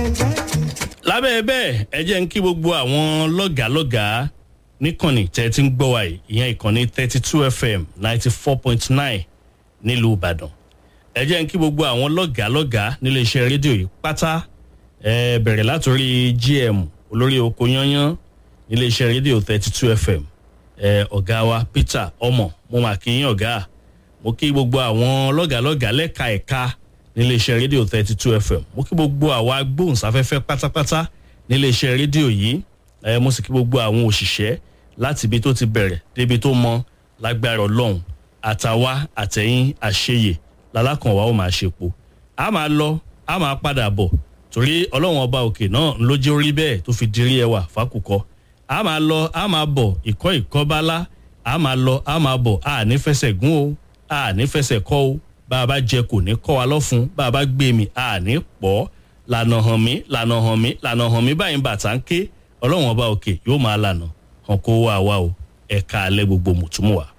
lábẹ́ bẹ́ẹ̀ ẹ jẹ́ ń kí gbogbo àwọn lọ́gàálọ́gàá níkànnì tẹ́ ti ń gbọ́ wa yìí ìyẹn ìkànnì thirty two fm ninety four point nine nílùú ìbàdàn ẹ jẹ́ ń kí gbogbo àwọn lọ́gàálọ́gàá nílé iṣẹ́ rédíò yìí pátá ẹ bẹ̀rẹ̀ látòrí gm olórí oko yányán nílé iṣẹ́ rédíò thirty two fm ẹ ọ̀gá wa peter ọmọ mo mà kí yín ọ̀gá mo kí gbogbo àwọn lọ́gàálọ́gàá lẹ́ka ẹ̀ka nílé iṣẹ́ rédíò thirty two fm mo kí gbogbo àwa agbóhùnsáfẹ́fẹ́ pátápátá nílé iṣẹ́ rédíò yìí ẹ mo sì kí gbogbo àwọn òṣìṣẹ́ láti ibi tó ti bẹ̀rẹ̀ débi tó mọ lágbára ọlọ́run àtàwa àtẹ̀yìn àṣeyè lálákànwá ó máa ṣe po a máa lọ a máa padà bọ̀ torí ọlọ́run ọba òkè náà ló jẹ́ orí bẹ́ẹ̀ tó fi dirí ẹwà fákùkọ a máa lọ a máa bọ̀ ìkọ́ ìkọ́bálá a máa lọ a máa bọ̀ a ní fẹsẹ̀ gún o a ní fẹsẹ̀ kọ́ o bá a bá jẹ kò ní kọ́ wa lọ́fun bá a bá gbé mi a ní pọ̀ lànà hàn mí lànà hàn mí lànà hàn mí báyìí bàtà ń ké ọlọ́run ọba òkè yóò máa lànà hàn kó wá wa o ẹ̀ka alẹ́ gbogbo mùtúmùwà.